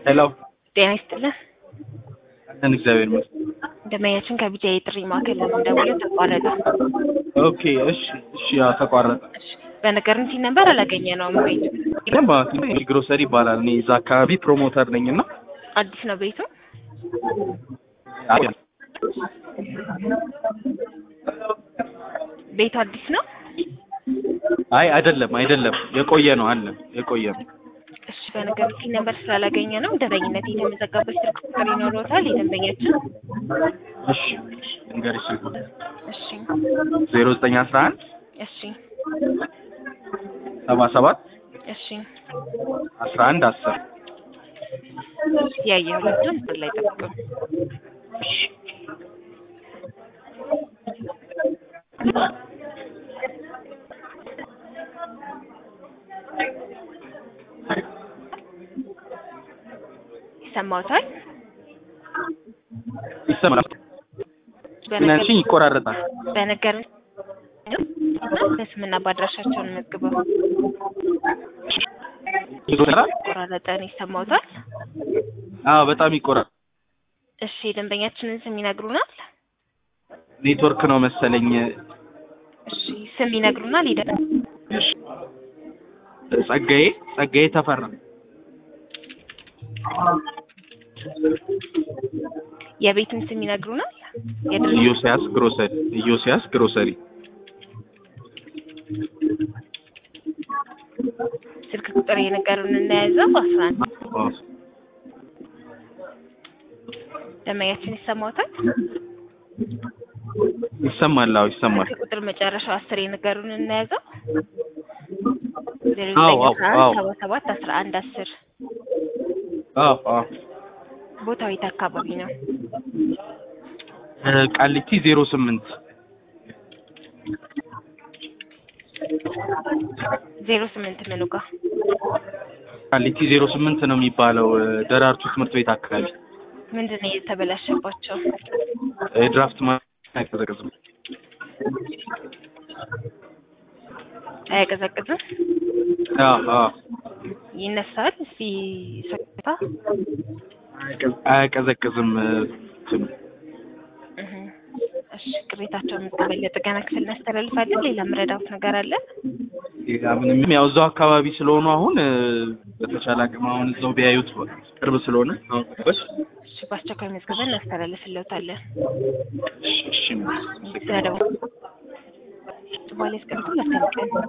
ሄሎ ጤና ይስጥልን። አለን እግዚአብሔር ይመስገን። ደንበኛችን ከቢጃ የጥሪ ማዕከል ለመደወል ተቋረጠ። ኦኬ እሺ እሺ ያው ተቋረጠ። በነገርን ሲል ነበር አላገኘ ነው ቤቱ ደንባ ግሮሰሪ ይባላል። እኔ እዛ አካባቢ ፕሮሞተር ነኝ እና አዲስ ነው ቤቱ። ቤቱ አዲስ ነው። አይ አይደለም አይደለም የቆየ ነው አለ የቆየ ነው። እሺ በነገርን ሲል ነበር ስላላገኘ ነው። ደንበኝነት የተመዘገበች ስልክ ቁጥር ይኖረታል የደንበኛችን። እሺ እንገርሽ እሺ ዜሮ ዘጠኝ አስራ አንድ እሺ ሰባ ሰባት እሺ አስራ አንድ አስር ያየ ሁለቱን ላይ ጠብቁ። ይሰማዎታል? ይሰማል። ምናችን ይቆራረጣል። በነገር በስምና በአድራሻቸውን መዝግበው ቆራረጠን ይሰማዎታል? አዎ በጣም ይቆራል። እሺ የደንበኛችንን ስም ይነግሩናል? ኔትወርክ ነው መሰለኝ። እሺ ስም ይነግሩናል? ይደ ጸጋዬ ጸጋዬ ተፈራ የቤቱን ስም ይነግሩናል? የድርጅት ኢዮስያስ ግሮሰሪ ኢዮስያስ ግሮሰሪ ስልክ ቁጥር የነገሩን እናያዘው አስራ አንድ ደንበኛችን ይሰማዎታል? ይሰማል። አዎ ይሰማል። ስልክ ቁጥር መጨረሻው አስር የነገሩን እናያዘው ዜሮ አዎ፣ ዘጠኝ አዎ፣ አስራ አንድ አዎ። ሰባ ሰባት አስራ አንድ አስር አዎ አዎ ቦታው የት አካባቢ ነው? እ ቃሊቲ ዜሮ ስምንት ዜሮ ስምንት ምኑ ጋር ቃሊቲ ዜሮ ስምንት ነው የሚባለው እ ደራርቱ ትምህርት ቤት አካባቢ ምንድን ነው የተበላሸባቸው? የድራፍት ማ አይቀዘቅዝም። አያቀዘቅዝም? አዎ አዎ ይነሳል? እስቲ ሰታ አያቀዘቅዝም እ እንትኑ እህ እሺ ቅሬታቸውን መቀበል ለጥገና ክፍል እናስተላልፋለን። ሌላ ምረዳውት ነገር አለ? ሌላ ምንም ያው እዛው አካባቢ ስለሆኑ አሁን እ በተቻለ አቅም አሁን እዛው ቢያዩት ቅርብ ስለሆነ አሁን በስ እሺ በአስቸኳይ መዝግበን እናስተላልፍልዎታለን። እሺ እሺ ስለደው በኋላ ያስቀምጡ። መልካም ቀን